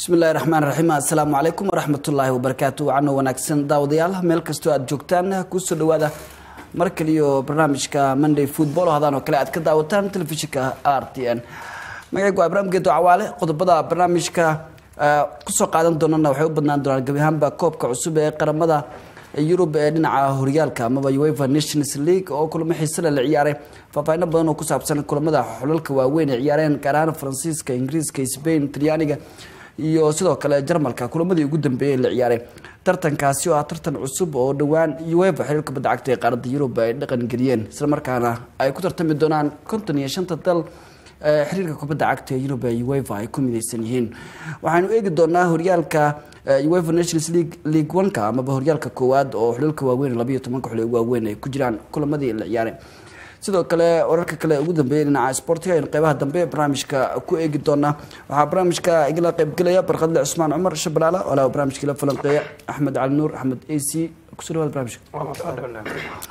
bismillahi raxmaan raxiim assalaamu calaykum waraxmatullaahi wabarakaatu wacano wanaagsan daawadayaal meel kastoo aad joogtaan kusoo dhawaada mar kaliyo barnaamijka monday football oo hadaan oo kale aad ka daawataan telefishinka r t n magacaygu waa ibraahim geedo cawaale qodobada barnaamijka kusoo qaadan doonana waxay u badnaan doonaan gebi ahaanba koobka cusub ee qaramada yurub ee dhinaca horyaalka amaba uefa nations league oo kulamo xiisale la ciyaaray faahfaahino badan oo ku saabsan kulamada xulalka waaweyn ee ciyaareen gaar ahaan faransiiska ingiriiska spain talyaaniga iyo sidoo kale jarmalka kulamadii ugu dambeeyey la ciyaaray tartankaasi oo ah tartan cusub oo dhowaan uefa xiriirka badda cagta ee qaaradda yurub ay dhaqan geliyeen islamarkaana ay ku tartami doonaan konton iyo shanta dal xiriirka kubadda cagta ee yurub ee uefa ay ku midaysan yihiin waxaanu eegi doonaa horyaalka uefa nations league league oneka amaba horyaalka koowaad oo xulalka waaweyn labayo tobanka xul waaweyn ay ku jiraan kulamadii la ciyaaray sidoo kale wararka kale ugu dambeeyay dhinaca sportiga aynu qeybaha dambe barnaamijka ku eegi doonaa waxaa barnaamijka igala qeybgelaya barkadle cusmaan cumar shabalaala walaa barnaamijka ila falanqeeya axmed cali nuur axmed a c kusoo dhawaad barnaamijka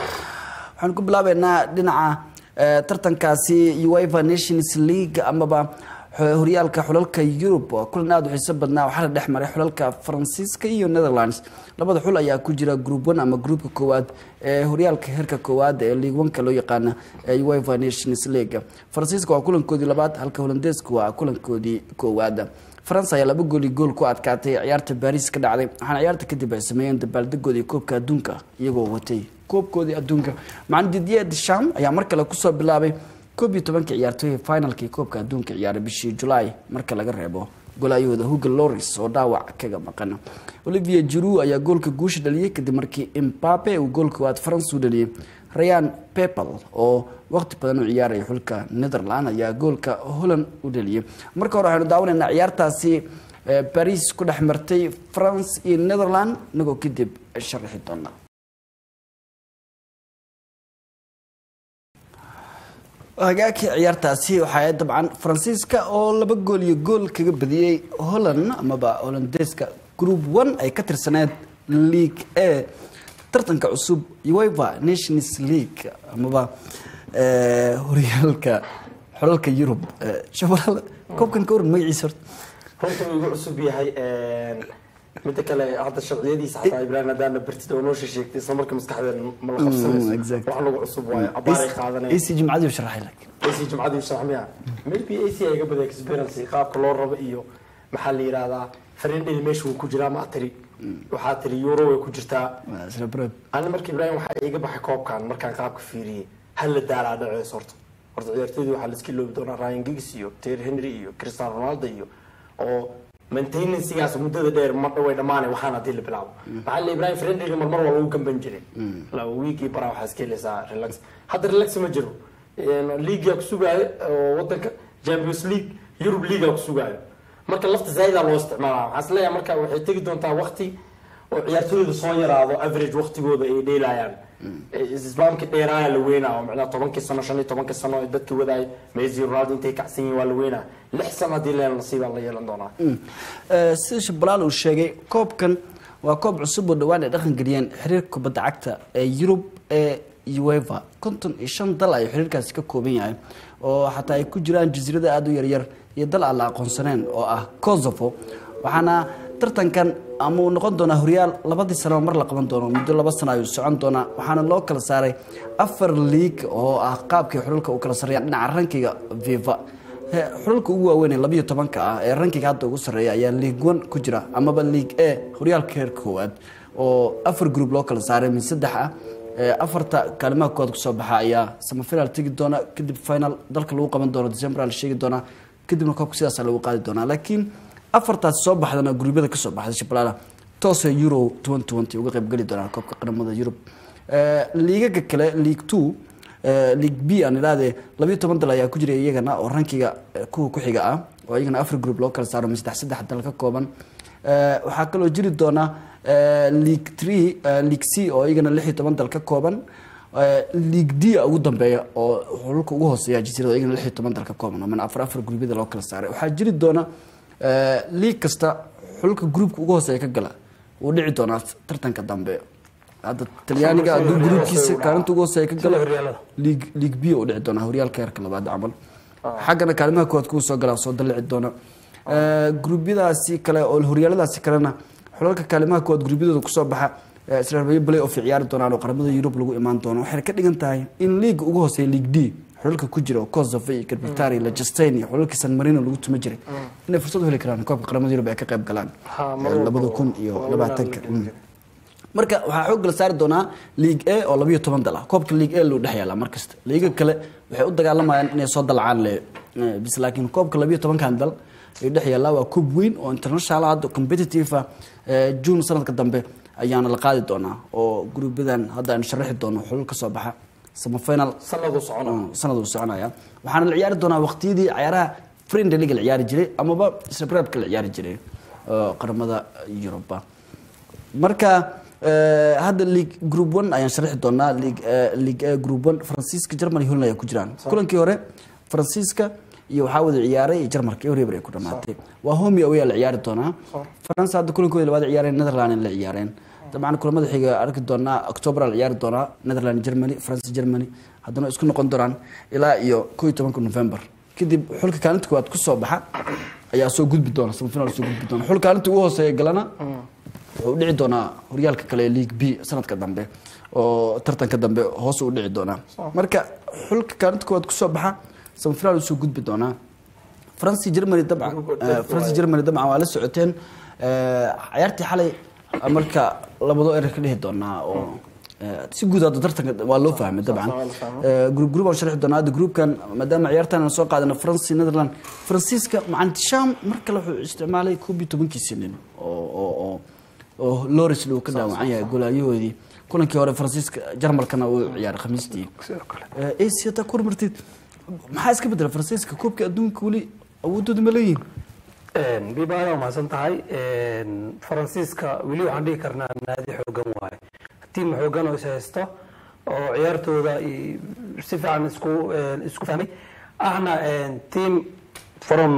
waxaanu ku bilaabeynaa dhinaca tartankaasi uefa nations league amaba horyaalka xulalka yurub kulan aada u xiiso badnaa waxaa la dhex maray xulalka faransiiska iyo netherlands labada xul ayaa ku jira group one ama groupka koowaad ee horyaalka heerka koowaad ee league oneka loo yaqaana ee uefa nations league faransiiska waa kulankoodii labaad halka holandeeska waa kulankoodii koowaad faransa ayaa laba gooli gool ku adkaatay ciyaarta baris ka dhacday waxaana ciyaarta kadib ay sameeyeen dabaaldegoodii koobka adduunka iyagoo watay koobkoodii adduunka macalin didier desham ayaa mar kale kusoo bilaabay koob iyo tobankii ciyaartooy finalkii koobka adduunka ciyaaray bishii julaay marka laga reebo golaayahooda hugo loris oo dhaawac kaga maqan olivier jiru ayaa goolka guusha dhaliyey kadib markii imbape uu gool koowaad france u dhaliyey rayan pepel oo waqti badan u ciyaaraya xulka netherland ayaa goolka holland u dhaliyey marka hore waxaynu daawanaynaa ciyaartaasi baris ku dhex martay france iyo netherland inagoo kadib sharaxi doona hagaagkii ciyaartaasi waxaa dabcan faransiiska oo laba gool iyo gool kaga badiyey holland amaba holandeeska group one ay ka tirsaneed league a tartanka cusub uefa nations league amaba horyaalka xolalka yurub shabalaal koobkan ka waran magaciisa horta runta uu igu cusub yahay midda kale hadda sharciyadiisa xataa ibrahim haddaana bartid oo noo sheegtay isla marka maskaxdeen ma la qabsanayso wax nagu cusub waayo abaaray qaadanaya ac jimcadii u sharaxay laakiin ac jimcadii sharaxmaya maybe ac ay ga baday experience qaabka loo rabo iyo maxaa la yidhahdaa farindhedi meesha wuu ku jiraa ma tiri waxaa tiri euro way ku jirtaa isla bread ani marka ibrahim waxaa iiga baxay koobkan markaan qaabka fiiriyey hal la daalaa dhaceys horta horta ciyaartoydii waxaa la iska loobi doonaa ryan giggs iyo terry henry iyo cristiano ronaldo iyo oo maintenancgaas muddada dheer ma way dhamaanay waxaan hadii la bilaabo maxaa la ibrahim friendly marmar waa lagu gamban jiray laba wiigii baraa waxaa iska helaysaa relax hadda relax ma jiro leaguea ku sugaayo oo wadanka champions league europe leaguea ku sugaayo marka lafta zaaida loo isticmaala waxaan isleeyahay marka waxay tegi doontaa waqti oo ciyaartooyda soo yaraado average waqtigooda ay dheelayaan islaamka dheeraaya la weynaa oo macnaha tobankii sano shan iyo tobankii sano ay dadka wadaay messi ronaldo intay kacsan yihiin waa la weynaa lix sano haddii leela nasiibaa la yeelan doonaa sida shabalaal uu sheegay koobkan waa koob cusub oo dhowaan ay dhaqan geliyeen xiriirka kubadda cagta ee yurub ee uefa konton iyo shan dal ay xiriirkaasi ka kooban yahay oo xataa ay ku jiraan jasiirada aada u yaryar iyo dal aan la aqoonsaneen oo ah kosovo waxaana tartankan ama uu noqon doonaa horyaal labadii sanaba mar la qaban doono muddo laba sano ayuu socon doonaa waxaana loo kala saaray afar league oo ah qaabkii xulalka u kala sarreeyaan dhinaca rankiga viva xulalka ugu waaweyn ee labayo tobanka ah ee rankiga hadda ugu sarreeya ayaa league one ku jira amaba league a horyaalka heer koowaad oo afar group loo kala saaray min saddex ah afarta kaalimaha koowaad kusoo baxa ayaa samafinal tegi doona kadib final dalka lagu qaban doono december la sheegi doonaa kadibna koobka sidaasa lagu qaadi doonaa laakiin afartaas soo baxdana guruubyada kasoo baxday shabalala toose euro uga qaybgeli doonaan koobka qaramada yurub liigaga kale league two league b aan idhahdee labayo toban dal ayaa ku jira iyagana oo rankiga kuwa ku xiga ah oo iyagana afar group loo kala saaro saddex saddex dal ka kooban waxaa kaloo jiri doona league three league c oo iyagana lix iyo toban dal ka kooban league d ugu dambeeya oo xululka ugu hooseeya jasiirada iyagana lix iyo toban dal ka kooban oo mana afar afar gruubyada loo kala saaray waxaa jiri doona league kasta xulka groupka ugu hooseeya ka gala wuu dhici doonaa tartanka dambe hadda talyaaniga hadduu gruubkiisa kaalinta ugu hooseeya ka gala league league b u dhici doonaa horyaalka heerka labaad camal xaggana kaalimaha koowaad kuwa soo galaa soo dalici doona Eh, gruubyadaasi kale oo horyaaladaasi kalena xulalka kaalimaha koowaad gruubyadooda kusoo baxa eh, israabiyo play off ay ciyaari doonaan oo qaramada yurub lagu imaan doono waxayna ka dhigan tahay in liiga ugu hooseeya league d xulalka ku jira oo kosovo iyo garbitari iyo legestain iyo xulalkii san marino lagu tuma jiray inay fursad u heli karaan koobka qaramada yurub ay ka qayb galaan Ha, mar eh, walba labada kun oo- iyo oo labaatanka lagu Mm. marka waxaa xoog la saari doonaa league a oo labayo toban dal ah koobka league a loo dhex yaala mar kasta liiga kale waxay u dagaalamayaan inay soo dalacaan le eh, bis laakiin koobka labayo tobankan dal ay dhex yaallaa waa koob weyn oo international hadda competitive ah eh, june sanadka dambe ayaana la qaadi doonaa oo gruubadan hadda aan sharaxi doono xulul ka soo baxa semifinal sanadu socona sanad uu soconaya waxaana la ciyaari doonaa waqtiyadii ciyaaraha friendly league la ciyaari jiray amaba srebrabka la ciyaari jiray oo qaramada yuruba marka eh, hadda league group one ayaan sharixi doonaa league eh, league A group one faransiiska germany holland ayaa ku jiraan kulankii hore faransiiska iyo waxaa wada ciyaaray iyo jarmalka iyo reber ay ku dhamaatay waa homi away la ciyaari doonaa faransa hadda kulankooda labaad ciyaareen netherland la ciyaareen dabcan kulamada xiga arki doonaa october la ciyaari doonaa netherland germany france germany haddana isku noqon doonaan ilaa iyo ko iyo tobanka november kadib xulka kaalinta koowaad kusoo baxa ayaa soo gudbi doona semifinal soo gudbi doona xul kaalinta ugu hooseeya galana wuxuu dhici doonaa horyaalka kale ee league b sanadka dambe oo tartanka dambe hoos u dhici doonaa marka xulka kaalinta koowaad kusoo baxa semifinal usoo gudbi doonaa france germany dabcan eh, france germany dabcan waa la socoteen Eh, ciyaartii xalay marka labado erer ka dhihi doonaa oo eh, si guud hadda tartanka waa loo fahmay dabcan Eh, group group aan sharxi doonaa hadda groupkan maadaama ciyaartan aan soo qaadana france netherland faransiiska macalin sham mar kale wuxuu isticmaalay koob iyo tobankiisii nin oo oo oo oo loris uu ka dhaawacan yahay golaayahoodii kulankii hore faransiiska jarmalkana uu ciyaaray khamiistii sidoo kale ac hataa ku hormartid maxaa iska bedela faransiiska koobka adduunka weli awoodooda ma leeyihin biba aad umahadsan tahay faransiiska weli waxaan dhihi karnaa naadi xoogan waaye tiim xoogan oo is haysto oo ciyaartooda i- si fiican isku isku fahmay ahna tiim from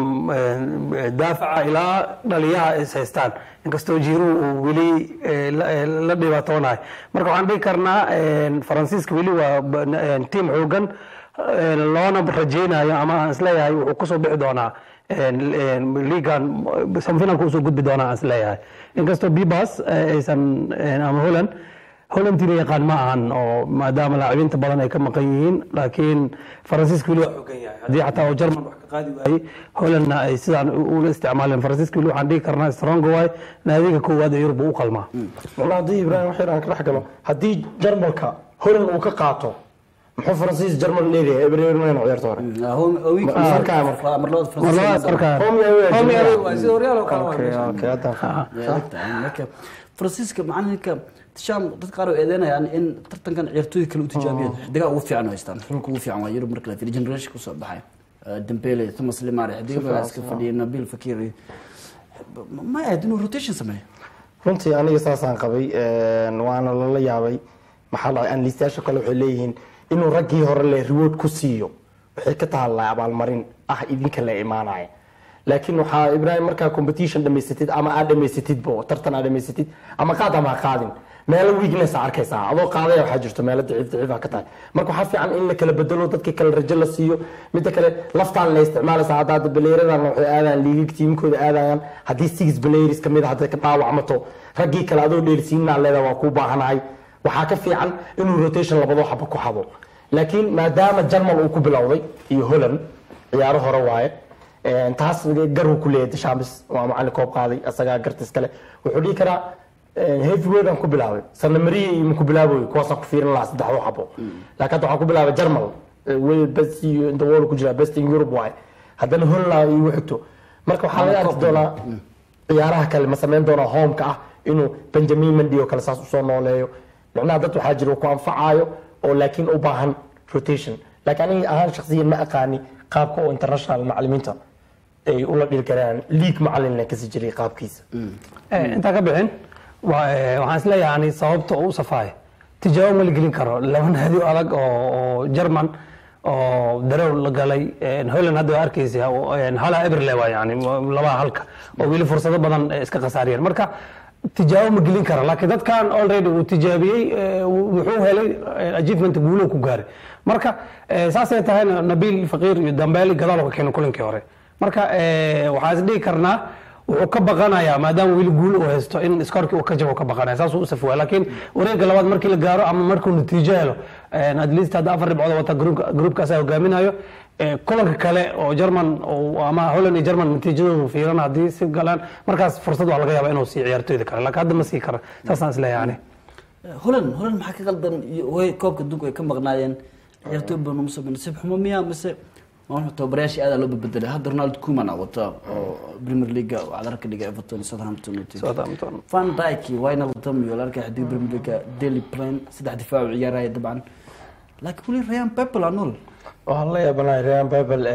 daafaca ilaa dhaliyaha is haystaan inkastoo jiiruhu uu weli eh, la- eh, la dhibaatoonahay marka waxaan dhihi karnaa faransiiska weli waa ba- n- tiim xoogan eh, loona rajeynayo ama aan isleeyahay wuxuu kusoo bixi doonaa liigan semifinalka usoo gudbi doonaa aan isleeyahay inkastoo bibas aysan ama holland holland tira yaqaan ma ahan oo maadaama laacibiinta badan ay ka maqan yihiin laakiin faransiiska weli waa xogan yahay haddii xataa uu jarman wax ka qaadi waayey hollandna ay sidaan u- ula isticmaaleen faransiiska weli waxaan dhihi karnaa strong waay naadiga koowaad ee yurub uu u qalmaa macnaha haddii ibraahim wax yar aan ka dhex galo haddii jarmalka holland uu ka qaato muxuu faransiis jarmal leeyahay eber mayna ciyaarta hore markaa marka. marlabaad markaa Home away, Home Jarmal. away waa sida horyaal oo kale waa Okay, meesha. okay, haddaan marka faransiiska macalinka sham dad qaar oo eedeynayaan in tartankan ciyaartooyda kale u tijaabiyeen xidigaa ugu fiican oo haystaan xulka ugu fiican waa yurub marka la fiiriyo generation kusoo baxay Eh, dembele thomas lemare xidiga badan iska fadhiya nabil fakir ma ahayd inuu rotation sameeyo runtii aniga saasaan qabay een, waana lala yaabay maxaa dhacay anlistayaasha kale waxay leeyihiin inuu raggii hore le reward ku siiyo waxay ka tahallay abaalmarin ah idinka la imaanaya laakiin waxaa ibraahim markaa competition dhamaysatid ama aad dhamaysatidbo tartan aad dhamaysatid ama qaad ama ha qaadin meelo weakness aa arkaysaa adoo qaadaya waxaa jirto meelo daciif daciif ah ka tahay marka waxaa fiican in la kala bedelo dadkii kale rajo la siiyo midda kale laftaan la isticmaalaysa hadda hadda baleeradan waxay aadayaan liigig tiimkooda aadayaan haddii six players kamid a hadday ka dhaawacmato raggii kale adoo dheelsiinaa leedahay waa kuu baahanahay waxaa ka fiican inuu rotation labadoo xaba ku xado laakiin maadaama jarmal uu ku bilowday iyo holland ciyaaro hore waaye een, taas garuu ku leeyahay dashambis waa macalin koob qaaday asagaa gartis kale wuxuu dhihi karaa heavyweight aan ku bilaabay sanamariya iyo maku bilaaboy kuwaasaan ku fiirin lahaa saddexdo xabo laakiin hadda waxaan ku bilaabay jarmal way best iyo inta world ku jira best in europe waaye haddana holland iyo xigto marka waxaa laga arki doonaa ciyaaraha kale ma samayn doonaa homeka ah inuu benjamin mendi oo kale saas usoo nooleeyo micnaha dad waxaa jira uu ku anfacaayo oo laakiin u baahan rotation laakiin aniga ahaan shakhsiyan ma aqaani qaabka oo international macalimiinta ay ula dhilgaraan league macalin kasi jiray qaabkiisa Eh, intaan ka bixin wa- eh, waxaan isleeyahay ani sababta uu u safaayo tijaabo ma la gelin karo laba naadi oo adag oo oo German oo darow la galay eh, Holland hadda waa arkaysa oo, eh, hala eberle waa yani laba halka oo weli fursado badan eh, iska khasaariyeen marka tijaabo ma gelin kara laakiin dadkan already uu tijaabiyey eh, wuxuu helay eh, achievement guulo ku gaaray marka eh, saasay tahay nabil faqiir iyo dambeeli gadaal ka keenay kulankii hore marka eh, waxaa is dhihi karnaa wuxuu ka baqanayaa maadaama weli guul uu haysto in iskoorkii uu ka jabo ka baqanaya saasuu u safwaya laakiin wareegga labaad markii la gaaro ama markuu natiijo helo eh, at least hadda afar dhibcood wata gruupka- gruupkaas hogaaminayo Eh, kulanka kale oo german oo- ama holland iyo german natiijadoodu fiiran haddii si galaan markaas fursad waa laga yaaba inuu sii ciyaartooyda kale laakiin hadda ma sii kara saasaan isleeyahay ani holand holand maxaa ka qaldan iyo way koobka adduunka ay ka maqnaayeen ciyaartooy badan uma soo nasiib xumo miya mise waa tababarayaashii aadaa loo bedelay hadda ronald kuman aa wata oo premier league cadar ka dhiga everton iyo southampton iyo Southampton. van dyke wijnaldum iyo la arkay xidig premier league daily plan saddex difaac u ciyaaraya dabcan laakiin weli ryan pepel aa nool waxaan la yaabanahay rean babel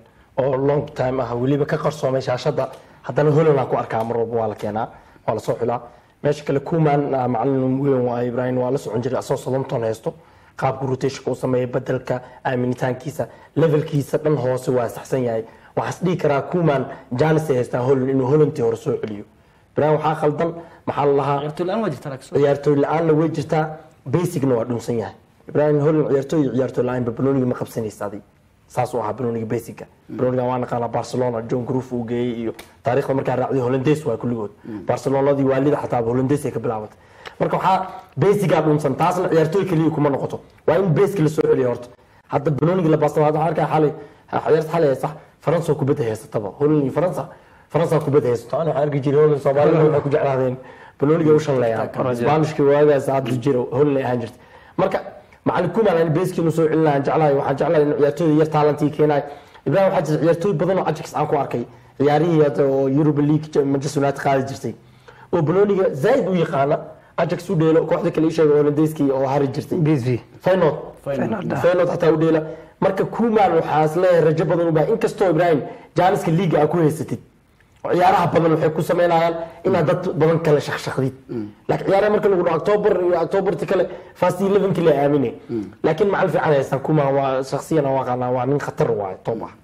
oo long time ah weliba ka qarsoomay shaashada haddana holland aan ku arkaa mar walba waa la keenaa waa lasoo xulaa meesha kale kuman ah, macalin weyn waa ibrahim waa la socon jiray asoo soddonton haysto qaabka rotationka uu sameeya bedelka aaminitaankiisa levelkiisa dhan hoose waa saxsan yahay waxaas dhihi karaa kuman janis ay haystaa holland inuu hollandtii hore soo celiyo ibrahim waxaa khaldan maxaa la lahaa ciyaartooy la-aan waa jirta laakiin ciyaartooy la-aanna way jirtaa basicna waa dhunsan yahay ibrahim holland ciyaartooy iyo ciyaartooy la-aanba banooniga ma qabsanaysa adig saas uu ahaa banooniga basica banooniga waa naqaanaa barcelona john groove uu geeyey iyo taariikhda markaa raacday hollandays waa kulligood barcelonadii waalida xataa hollandays ay ka bilaabatay marka waxaa basigaa dhunsan taasna ciyaartooy keliya kuma noqoto waa in baska la soo celiya horta hadda banooniga la baasta waxaan arkaa xalay ciyaarta xalay haysa faransa oo kubadda haysataba holland iyo faransa faransa kubadda haysato ana waxaan arki jiray holland soomaalida waxay ku jeclaadeen banooniga u shanleeyaan sbaanishka waagaas hadda jiro holland ay ahaan jirtay marka macalin kuman aan beskiinu soo celinayo aan jeclahay waxaan jeclahay in ciyaartooyda yar taalantii keenayo ibrahim waxaa jira ciyaartooy badan oo ajax aan ku arkay ciyaarihii hadda oo Europa League Manchester United qaadi jirtay oo banooniga zaid u yaqaana ajax u dheelo kooxda kale ii sheegay Hollandeskii oo hari jirtay bsv Feyenoord Feyenoord. Feyenoord xataa u dheela marka kuman waxaa isleeyahay rajo badan u baahan inkastoo ibrahim jaaniska liiga aa ku haysatid ciyaaraha badan waxay ku sameynayaan inaad dad badan kale shaqshaqdid laakiin ciyaaraha marka lagu dhaho october iyo octoberti kale fast elevenki la aamine laakiin macal fiican haysan kuma waa shaksiyan aan aqaanaa waa nin khatar waaye top ah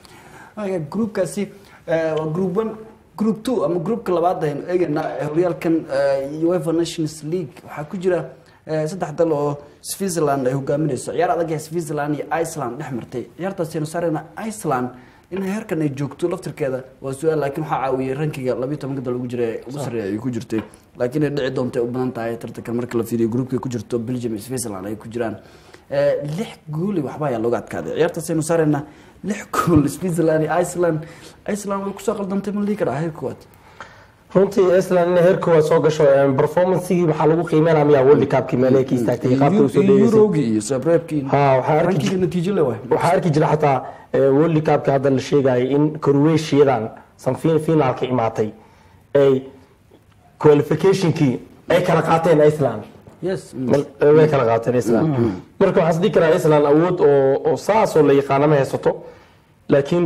Marka groupkaasi eh, waa group one group two ama groupka labaad aynu eegaynaa eh, horyaalkan eh, UEFA Nations League waxaa ku jira eh, saddex dal oo Switzerland ay hogaaminayso ciyaar adag ee Switzerland iyo Iceland dhex martay ciyaartaasi aynu saarayna Iceland in heerkan ay joogto laftirkeeda waa su-aal laakiin waxaa caawiyay rankiga labiyo tobanka dal ugu jira ee ugu sarreeya ay ku jirtay laakiin ay dhici doonta u badan tahay tartankan marka la fiiriyo groupka ay ku jirto Belgium iyo Switzerland ay ku jiraan Eh, lix gooli waxba ayaa looga adkaaday ciyaartaas aynu saaraynaa lix gool Switzerland iyo Iceland Iceland way kusoo qaldantay ma lihi karaa heer koowaad runtii Iceland inay heer koowaad soo gasho performancegii waxaa lagu qiimeynaya miyaa World Cup-kii meelaha ka istaagtay iyo qaabka usoo dheegaysay Eurogii iyo Sabrebkii Ha, waxaa arki rankiga jir- natiijo le waay waxaa arki jira xataa eh, World Cup-ka hadda la sheegayay in Croatia-dan sanfiin finaalka imaatay ay qualification-kii ay kala qaateen Iceland yes Mal- eh, way kala qaateen Iceland marka waxaan isdhihi karaa Iceland awood oo oo saas oo la yaqaano ma haysato laakiin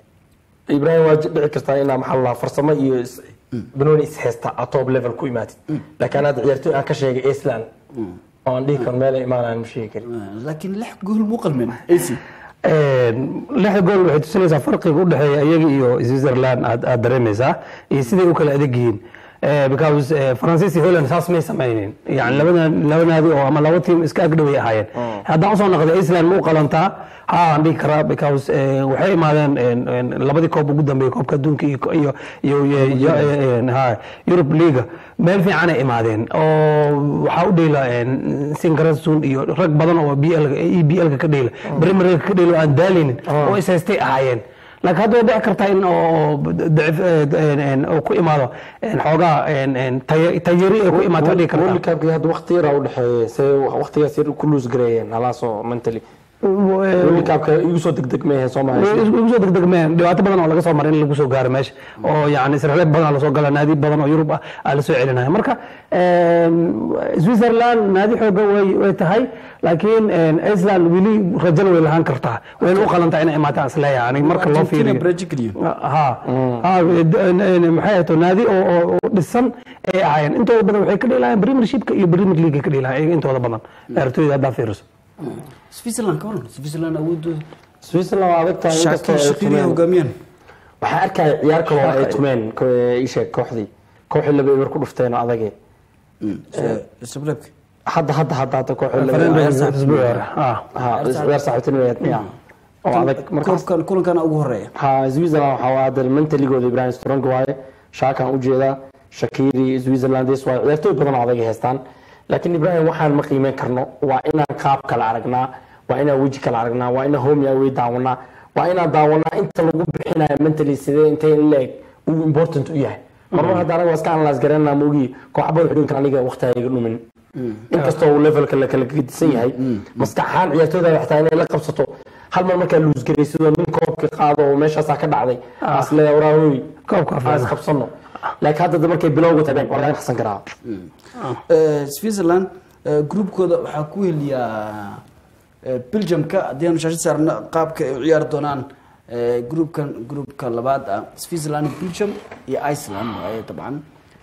Ibrahim waa dhici kartaa inaa maxaa la dhahaa farsamo iyo is- banooni is haysta a top level ku imaatid laakiin hadda ciyaartooy aan ka sheegay Iceland oo aan dhihi karo meel ay imaanayaan ma sheegi karin laakiin lix gool muu qalmeen AC lixda gool waxay tusinaysaa farqiga u dhexeeya iyaga iyo switzerland aad aad dareemaysaa iyo siday u kala adag yihiin Eh, because eh, faransiis iyo holland saas may samaynin yani labada laba naadi oo ama laba tiim iska agdhaway ahaayeen haddaan usoo noqday iceland ma u qalantaa ha aan dhihi karaa because eh, waxay imaadeen en- en labadii koob ugu dambeeyay koobka adduunka iyo iyo iyo iyo- iyo eh, en, ha Europe League meel fiican ay imaadeen oo waxaa u dheela Singarasun iyo rag badan oo BL EBL ka dheela Premier League ka dheela oo aan daalinin oo is haystay ahaayeen laakiin hadda way dhici kartaa in oo dacif oo ku imaado en, xoogaa en- en, taya- tayari ay ku imaato dhihi kartaa World Cup-kii hadda waqti yar aa u dhexeeyay see waqtigaas yar ku lose gareeyeen halaasoo mentally World Cup-ka igu soo degdeg ma ahayn Soomaaliya igu soo degdegmeen dhibaato badan oo laga soo maray in lagu soo gaaro meesha oo yani israaciil badan lasoo gala naadi badan oo yurub ah aa lasoo celinaya marka em, switzerland naadi xooga way way tahay laakiin em, iceland weli rajana way lahaan kartaa wayna u qalantaa inay imaataan isleeyahay aniga marka loo Argentina, fiiriyo Brazil iyo ha ha d- n- n- maxay ahayd naadi oo oo- oo dhisan ay ahaayeen intooda badan waxay ka dheelayaan premiershipka iyo premier league ka dheelayaan iyaga intooda badan ciyaartooyda haddaa fiiriso Switzerland ka waran Switzerland awoodooda Switzerland waa adag tahay inkastoo Shaqir ay Shaqiri tumeen. hogaamiyeen waxaa arkaya ciyaar kale oo ay tumeen ko- ii sheeg kooxdii kooxii laba eber ku dhufteen oo adage Sabrebki hadda hadda hadda hadda kooxii laba Fernando eber isbuuci hore ah ha ciyaar saaxiibtinimo miya oo adag markaas koobkan kulankana ugu horeeya ha switzerland waxaa waa hadda mentaligooda ibrahim strong waaye shaakan ujeedaa shakiri switzerlandes waaye ciyaartooy badan oo adag ay haystaan laakiin ibrahim waxaan ma qiimeyn karno waa inaan qaab kale aragnaa waa inaan weji kale aragnaa waa inaan home away daawanaa waa inaan daawanaa inta lagu bixinayo mentally sidee intay leeg uu important u yahay marmar hadda anaga waa iska analyse garanaa maogii kooxbada xudunkan aniga waqtiga iga dhumin inkastoo uu levelka la kala gedisan yahay maskax ahaan ciyaartooyda xataa inay la qabsato hal mar markaa luus garay sidoo nin koobka qaado oo meeshaasaa ka dhacday asleeya waraahoy Koobka aan isqabsano laakiin hadda markay bilowga tageen waa laga naqsan karaa Eh, switzerland eh, groupkooda waxaa ku heliyaa eh, belgiumka haddii aanu shaashid saarno qaabka ay u ciyaari doonaan eh, groupkan groupka labaad ah switzerland belgium iyo iceland waaye dabcan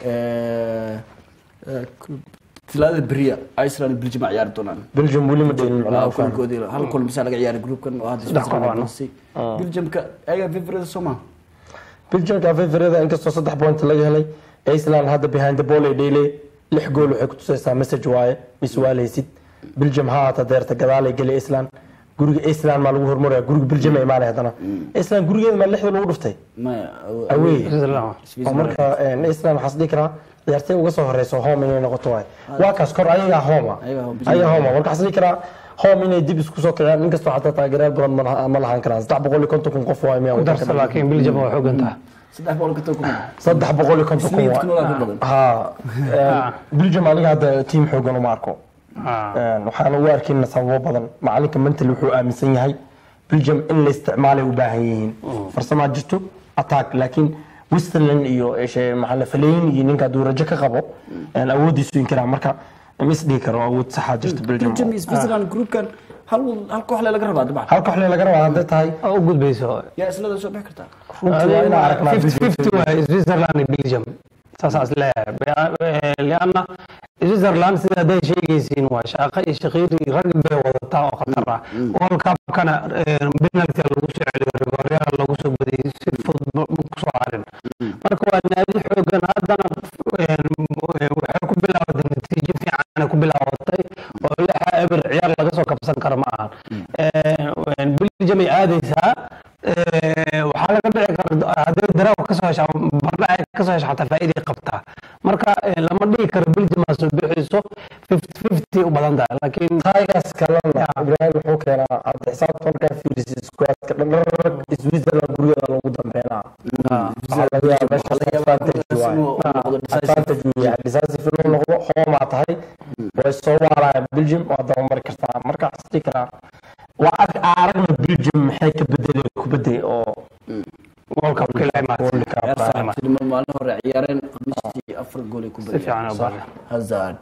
Eh, eh, group- talaadada beriya iceland iyo belgium a ciyaari doonaan belgium weli ma dheelin Waa macnaha kulankoodii hal kulan bisa laga ciyaari groupkan oo hadda switzerland ay gelisay belgiumka ayaga favorite soo maha belgiumka favorada inkastoo saddex point laga helay iceland hadda behind the ball ay dheelay lix gool waxay ku tusaysaa message waaye miswaaleysid belgium ha haata deerta gadaalay geli iceland guriga iceland maa lagu hormaraya guriga belgium ay imaanay haddana iceland gurigeeda maa lixda lagu dhuftay maya awey Switzerland. oo marka eh, iceland waxaa dhihi karaa ciyaartay uga soo horeyso home inay noqoto waay waa kaas kor ayagaa homa Ayagaa home. ayagaa homa marka waxaa dhihi karaa home inay dib isku soo kiciyaan inkastoo xataa taageerayaal badan ma laha- ma lahaan karaan saddex boqol iyo konton kun qof waay miyaa ku darsa laakiin Belgium waa xoogan tahay saddex boqol ka toban kun saddex boqol iyo konton kun Sleeve waay. kunolaa ka badan. ha belgium aniga hadda tiim xoogan uma arko Ah. waxaana u arkayna sababo badan macalinka mental wuxuu aaminsan yahay belgium in la isticmaalay u baahan yihiin farsamaa jirto attack laakiin westerland iyo ishe- maxaa la faleyn iyo ninka hadduu rajo ka qabo awoodiisu inkiraa marka ma isdhihi karo awood saxaa jirta belgium belgium iyo switzerland groupkan hal hal koox le laga rabaa dabcan hal koox le laga rabaa hadday tahay oo u gudbayso yaa islada soo bixi kartaa runtii waa inaan aragnaa Belgium. 50 waay Switzerland iyo Belgium saasaas leeyahay lianna Switzerland sida hadday sheegaysiin waa shaqo iyo shaqiiri rag bay wadataa oo khatar ah World Cup-kana penalty lagu soo celiyo rigoryaal lagu soo badiyay si fudud ma ku soo harin marka waa naadi xoogan haddana waxay ku bilaabatay natiijo fiican ku bilaabatay oo lixa eber ciyaar laga soo kabsan karo ma ahan Belgium ay aadaysaa waxaa laga dhici kara hadday daraaw ka soo hesha bardhac ka soo hesha xataa faa'iiday qabtaa marka lama dhihi karo belgium aa soo bixayso fifty fifty u badan tahay laakiin taagaas kalena ibrahim wuxuu keenaa hadda xisaabta markaa fiirisid iskuwaadka dhanrag switzerland gurigeeda loogu dambeynaa waxaa laga yaabaa meeshaas advantage waaye advantage uu yahay decisive inuu noqdo hoomaa tahay way soo waaraya belgium waa dabamari kartaa marka waxaa dhihi karaa waa arag aragna belgium maxay ka bedelay kubadday oo world cup kila World Cup, ciyaar saaxiibtinimo maalin hore ciyaareen khamiistii afar gool ay ku Si fiican u badiyeen. hazard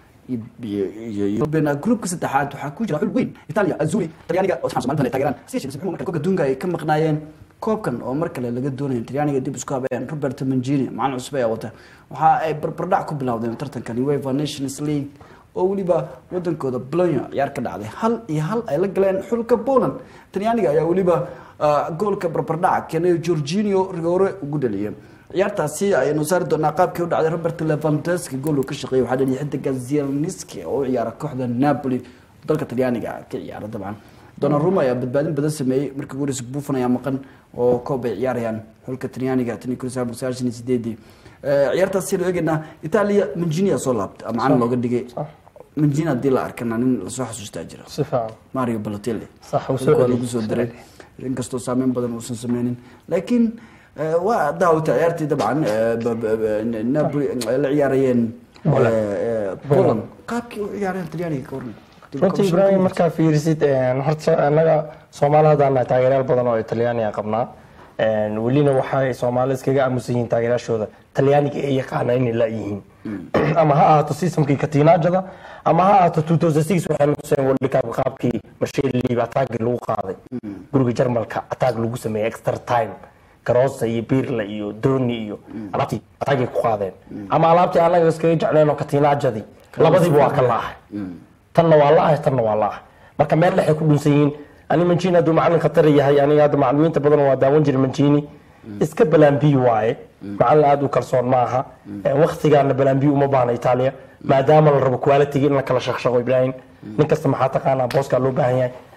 groupka saddexaad waxaa ku jira xul weyn italia azuri talyaaniga oo Soomaalida ay taageeraan si shirkis marka koobka adduunka ay ka maqnaayeen koobkan oo mar kale laga doonayo talyaaniga dib isku habeeyeen robert mangini macalin cusub ayaa wata waxa ay barbardhac ku bilowdeen tartankan uefa nations league oo weliba wadankooda Bologna ciyaar ka dhacday hal iyo hal ay la galeen xulka Poland talyaaniga ayaa weliba ah, goolka barbardhaca keenay Jorginho Rigore ugu dhaliyay ciyaartaasi ayaynu saari doonaa qaabkii u dhacday Robert Lewandowski gool uu ka shaqeeyay waxaa dhaliyay xidiga Zielinski oo u ciyaara kooxda Napoli dalka talyaaniga ka ciyaara dabcan Donnarumma ayaa badbaadin badan sameeyay markii Boris Buffon ayaa maqan oo koob ay ciyaarayaan xulka talyaaniga tan iyo kun sagaal boqol sagaashan iyo sideedii Eh, ciyaartaas si loo eegaynaa Italia Mancini ayaa soo laabtay macalin looga dhigay Mancini haddii la arkana nin lasoo xasuustaa jira si fiican Mario Balotelli Sax, uu soo Dhulka celiyay. lagu soo diray inkastoo saameyn badan uusan sameynin laakiin eh, waa daawata ciyaartii dabcan eh, ba- ba- ba- Napoli ay la ciyaarayeen eh, eh, Poland qaabkii u ciyaareen talyaaniga ka waran runtii ibraahim markaa fiirisid een, horta annaga soomaali haddaan nahay taageerayaal badan oo talyaaniga qabnaa Een, welina waxay soomaali iskaga aamusan yihiin taageerayaashooda talyaaniga ay yaqaana inay laayihiin ama ha ahaato systemkii katiinaajada ama ha ahaato 2006 waxayna tuseen world cup qaabkii masheel liib ataagii lagu qaaday guriga jarmalka ataag lagu sameeyey extra time garosa iyo birla iyo doni iyo alaabtii ataagay ku qaadeen ama alaabtii annaga iskaga jecleen oo katiinaajadii labadiiba waa ka laahay tanna waa la-ahay tanna waa la-ahay marka meel dhexay ku dhunsan yihiin ani mancini hadduu macalin khatar yahay aniga hadda macalimiinta badan waa daawan jiray mancini iska balambi waaye macalin aada u kalsoon maaha waktigaana balambi uma baahna itaaliya maadaama la rabo quality in la kala shaqshaqo ibrahim nin kasta maxaa taqaanaa booskaa loo baahan yahay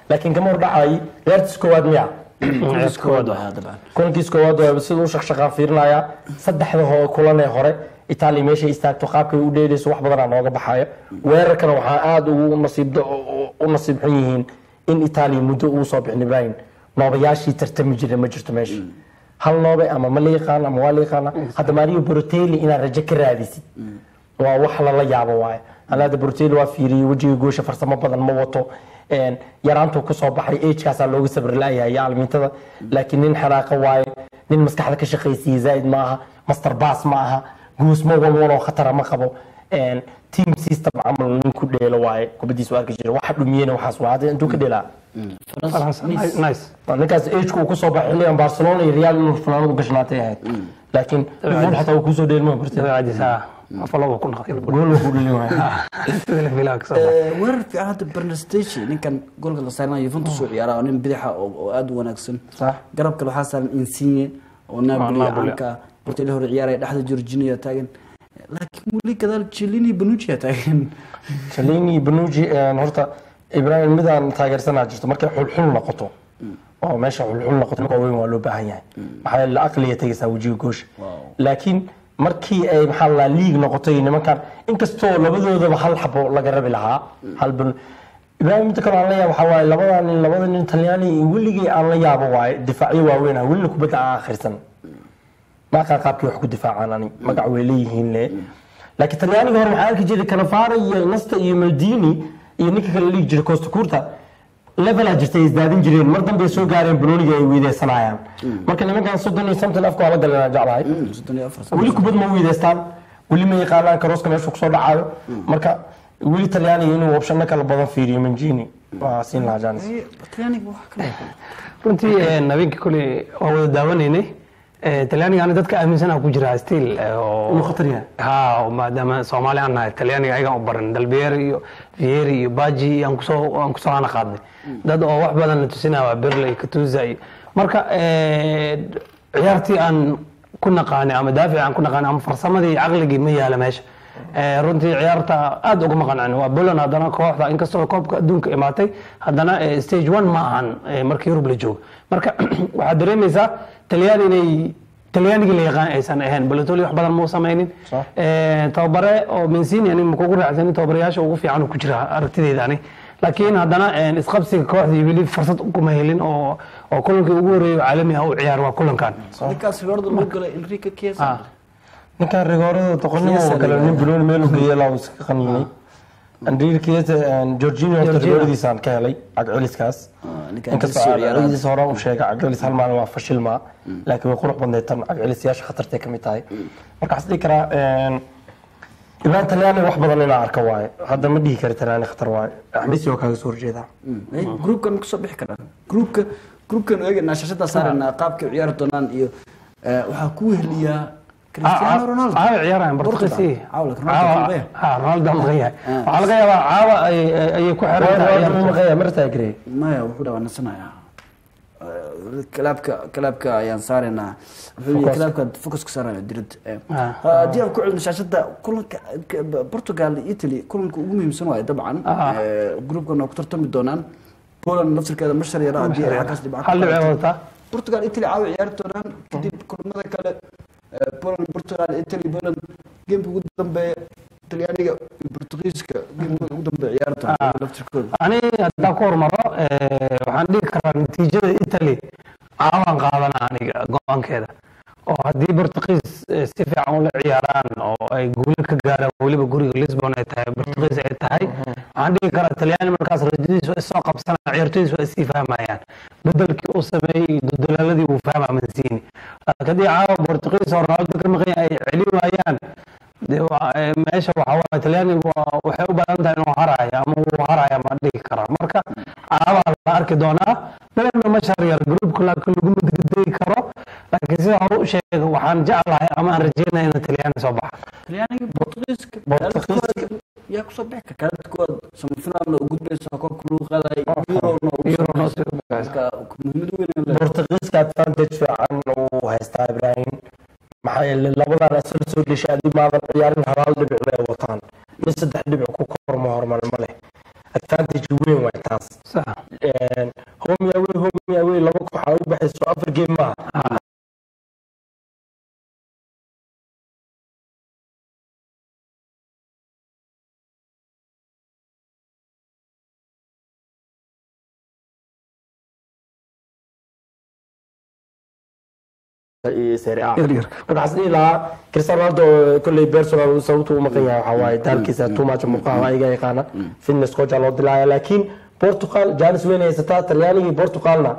laakiin kama hordhacay ciyaartiis koowaad miya Kuliis koowaad waa dabcan kulankiis koowaad waa sida u shaqshaqaan fiirinaya saddexda ho kulan ee hore itaaliya meeshay istaagto qaabkay u dheelayso wax badanaa nooga baxayo weerarkana waxaa aada ugu nasiib u nasiib xun yihiin in itaaliya muddo uu soo bixin ibrahim noobayaashii tartami jira ma jirto meesha hal noobe ama ma la yaqaan ama waa la yaqaana hadda mario borotelli inaad rajo ka raadisid waa wax lala yaabo waaye anaada borotelli waa fiiriyey wejiga goosha farsamo badan ma wato een, yaraantuu kusoo baxay agekaasaa looga sabri laayahay iyo almiintada laakiin nin xanaaqa waaye nin maskaxda ka shaqaysiiye zaaid ma aha master bas ma aha guus ma walwaloo khatara ma qabo een, team system camal nin ku dheelo waaye kubadiisu arki jira waxa dhumiyena waxaas waa hadda intuu ka dheelaa Faransa, nice ninkaas ageka uu kusoo baxay xilligan barcelona iyo real inuu fanaanadu gashnaatay ahayd laakiin liverpool xataa uu kusoo dheelma bartay dabeecadiisa afalaba ku naqay gool uu ku dhelin waaye sida la filaha kasoo baxay Eh, weerar fiican hadda bernesteci ninkan goolka la saaranayo Juventus uu ciyaara oo nin bidaxa oo oo aad u wanaagsan Sax. garabka waxaa saaran Insigne oo Napoli Napoli. caanka Portelli hore ciyaaraya dhexda Jorginho taagan laakiin weli gadaal Chiellini Bonucci taagan Cellini Bonucci een, horta Ibrahim midaan taageersanaa jirto markay xulxul noqoto oo meesha xulxul noqoto ninka weyn waa loo baahan yahay maxaa yeele aqliga tegaysaa wejiga goosha laakiin markii ay maxaa la liig noqotay nimankan inkastoo labadoodaba hal xabo laga rabi lahaa hal bal Ibrahim midda kale aan la yaabo waxaa waaye labadan nin labada nin Talyaani iyo weligii aan la yaabo waaye difaacyo waaweyn ah welina kubadda aan akhrisan ma aqaan qaabkii wax ku difaacaan ani magac way leeyihiin le laakiin talyaaniga hore waxaa arki jiray kanafara iyo nasta iyo maldini iyo ninka kale liigi jiray costa curta levelaa jirtay ay isdaadin jireen mar dambe ay soo gaareen banooniga ay weydeysanayaan marka nimankan soddon iyo something afka waa la galeen jeclahay soddon iyo afar sano. weli kubad ma weedeystaan weli ma yaqaanaan karooska meeshu kusoo dhacayo marka weli talyaaniga inuu opshano kala badan fiiriyo manjini waa siin lahaa janis Eh, Talyaaniga wax kale runtii eh, habeenkii kole waa wada daawanaynay Eh, talyaaniga ani dadka aaminsanaa ku jira still eh, oo Inuu khatar yahay. ha oo maadaama soomaali aan nahay talyaaniga ayagaan u baran dalbeer iyo vieri iyo baji iyo aan kusoo aan kusoo hana qaadnay dad oo wax badan la tusinaya waa berley katuza iyo marka eh, ciyaartii aan ku naqaanay ama daafici aan ku naqaanay ama farsamadii caqligii ma yaala meesha Eh, runtii ciyaarta aad ugama qancin waa Poland haddana kooxda inkastoo koobka adduunka imaatay haddana eh, stage one ma ahan eh, markii Yurub la joogo marka waxaad dareemaysaa talyaani inay talyaanigii la yaqaan aysan ahayn Balotelli wax badan ma u samaynin Sax. Eh, tababare oo Mancini ani ma kugu raacsanin tababarayaasha ugu fiican uu ku jira aragtidayda ani laakiin haddana eh, isqabsiga kooxdii weli fursad kuma helin oo oo kulankii ugu horeeyay oo caalami ah u ciyaar waa kulankan ninkaas rigoorada loo galay Enrique Chiesa Ah. ninkan rigoorada doqonnimo oo kale nin banooni meel u geeyay laa iska qaniinay Andriy Chiesa Jorginho horta Jorginho. rigooradiisaan ka helay cagceliskaas Ah, ninkan inkastoo Chelsea ciyaaraha. cagceliskiisa hore u sheegay cagcelis hal maalin waa fashil maa laakiin way qurux badneed tan cagcelisyaasha khatartay ka mid tahay marka waxaan dhihi karaa een, Ibrahim Talyaani wax badan inaa arka waaye hadda ma dhihi kari Talyaani khatar waaye Messi oo kaaga soo horjeedaa Eh, groupkan ma kasoo bixi karaan groupka groupkan eegana shashada saarana qaabka ay ciyaari doonaan iyo eh, waxaa ku weheliyaa Cristiano Ronaldo caawa ciyaarayaan Portugal. Portugal Caawa, laakiin Ronaldo caawa kama yahay. ah Ronaldo ma yahay Ah. waxaa laga yaabaa caawa ay ay- ayay ku xiran tahay ciyaarta. maqaya martaa garey maya wuxuu dhawaa nasanayaa Eh, kalaabka kalaabka ayaan saaraynaa wuxuu yihi kalaabka focuska saaraya dirada Eh, Ah. haddii aan ku celino shaashada kulanka ka- Portugal iyo Italy kulanka ugu muhiimsan waaye dabcan Ah. Eh, groupkan waa ku tartami doonaan Poland laftirkeeda mashar yara haddii ay xaggaas dhibco ka hal dhibco qaadato. wadataa Portugal Italy caawa ciyaari doonaan kadib kulamada kale eh, Poland Portugal Italy Poland geemka ugu dambeeya Talyaaniga iyo Portugiiska geemka ugu dambeeya ciyaari doonaan laftirkooda ani haddaan ku hormaro eh, waxaan dhihi karaa natiijada italy caawaan qaadana aniga go-aankeeda oo haddii portugiis eh, si fiican ula ciyaaraan oo ay guulo ka gaaraan weliba guriga lisbon ay tahay portugiis ay tahay waxaan dhihi karaa talyaani markaas rajadiisu ay soo qabsanayaan ciyaartoydiisu ay sii fahmayaan bedelkii uu sameeyey iyo dudulaaladii uu fahmaa mansini laakiin haddii caawa portugiis oo ronaldo ka maqan yahay ay celin waayaan dee waa- ee, meesha waxa waaye talyaanigu waa- waxay u badan tahay inuu haraayo ama uu haraayo ma dhihi karaa marka caabaa la arki doonaa belenna ma sharyar gruupka laakiin lagu madgedegi karo laakiin sida hore u sheega waxaan jeclahay ama aan rajeynaya inuu talyaani soo baxa talyaaniga Portugiiska Portugiiska. yaa kusoo bixi kara kaalinta koowaad semifinaalna u gudbaysa koobka lagu qaadayo Euro-na u Euro soo noo baxaysa. soo baxaysa. Marka muhiimad weyn ay leedahay. Portugiiska advantage fiican uu haystaa Ibrahim maxaa yeelay labadan asal soo dhashay adii maadan ciyaarin halaal dhibic bay wataan nin saddex dhibic ku korma hormar ma leh advantage weyn waay taas sax Een, afar game maaha Serie A. Yaryarka. marka waxaan dhihi lahaa cristiano ronaldo kolley personal sababtu u maqan yahay waxaa waaye daalkiisa too much muuqaha ayaga yaqaana fitness coach aa loo dilaaya laakiin portugal janis weyn haysataa talyaanigii portugalna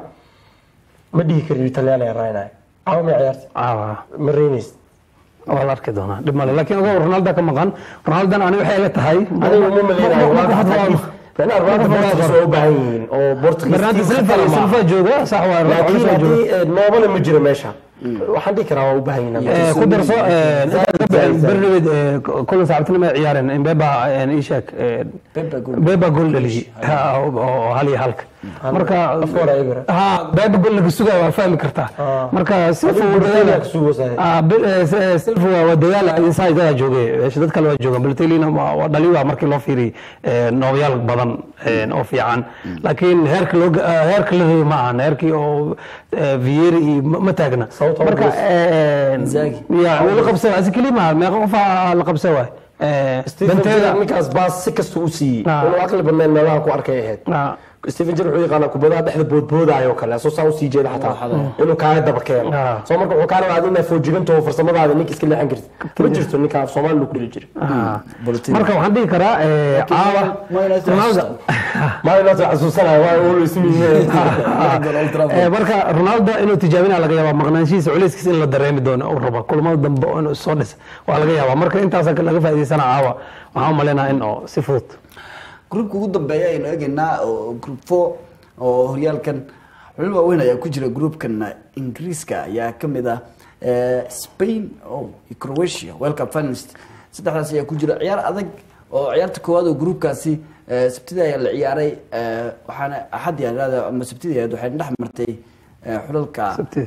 ma dhihi kariyo talyaani aan raynaya caawa ma ciyaarta caawa ma reynaysa waa la arki doonaa dhib male laakiin ogow ronaldo ka maqan ronaldona ani waxay ila tahay aniga uma maleynayo Ma- ma- waa ma- xadiis macnaha ronaldo portugal waa u baahan yihiin oo portugal Bernardo team Silva khatar ma aha. Silva jooga sax waa laakiin Silva jooga haddii eh, noobana ma jiro meesha waxaan dhihi karaa waa u baahan yihiin Eh, ku darso Zaid, Zaid. bernamed kulan saacibtinimo ay ciyaareen imbeba isheeg Pepe goal. beba gool dhaliyey Ha, oo oo hal iyo halka marka Afkooda eber. ha beba gool laga sugaya waa fahmi kartaa marka silva Adiga wuu Balotelli dadaala aa ku sugaysaa. Ah, Be- eh, S- eh, silva waa waa dadaala inside dada joogay Eh, dad kale waa joogaan balotelina waa waa dhali waa markii loo fiiriyey eh, noobayaal badan eh, oo fiican laakiin heerka loo ga- ah, heerka la rabay ma ahan heerkii oo eh, vieri iyo ma ma taagna Sababtoo marka Bruce. eh, Inzaghi. ya wuu la qabsa waay si keli maaha meeqa qof aa la qabsa waay Eh, Stephen Benteeda- Gerrard ninkaas baas si kasta u siiyey Ah. inuu aqli badnayn meelaha ku arkay ahayd Ah, Stephen Gerrard wuxuu yaqaanaa kubadaha dhexda boodboodaayo kale asoo saa usii jeeda xataa inuu kaaga daba keeno Ah. soo marka wuxuu kaa rabaa adina foojigantoo farsamadaada ninka iska leexan kartid ma jirto ninka af soomaali lagu dhili jiray ah. Balotelli. marka waxaan dhihi karaa eh, caawa Man United Ronaldo maalin laas xasuusanaya waa uu ismiye Old Trafford. Eh, marka ronaldo inuu tijaabina laga yaaba maqnaanshihiisa culayskiisa in la dareemi doono uu rabo kulamada dambe oo inuu soo dhisa waa laga yaaba marka intaasa laga faa'iidaysana caawa waxaan u maleynayaa in oo si fudud groupka ugu dambeeya ayaynu eegaynaa oo group four oo horyaalkan xulal waaweyn ayaa ku jira groupkan ingiriiska ayaa kamid ah eh, spain oh, iyo croatia world cup finalist saddexdaas ayaa ku jira ciyaar adag oo ciyaarta koowaad oo groupkaasi eh, sabtida ayaa la ciyaaray eh, waxaana axad yaa ama sabtida ahayd waxay dhex martay eh, xulalka Sabtida.